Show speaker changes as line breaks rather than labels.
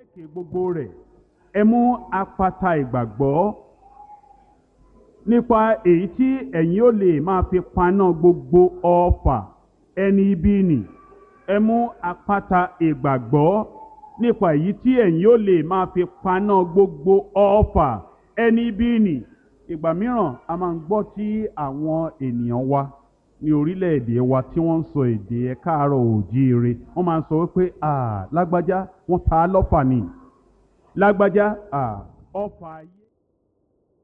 lékè gbogbo rẹ̀ ẹ mú apata ìgbàgbọ́ nípa èyí tí ẹ̀yin ó lè máa fi paná gbogbo ọfà ẹni ibi nì ẹ mú apata ìgbàgbọ́ nípa èyí tí ẹ̀yin ó lè máa fi paná gbogbo ọfà ẹni ibi nì ìgbà mìíràn a máa ń gbọ́ tí àwọn ènìyàn wa ní orílẹ̀-èdè wa tí wọ́n ń sọ èdè ẹ̀ káàárọ̀ òjíire wọ́n máa ń sọ wípé ah lágbájá wọ́n ta á lọ́fà ni lágbájá ah ọfà yìí.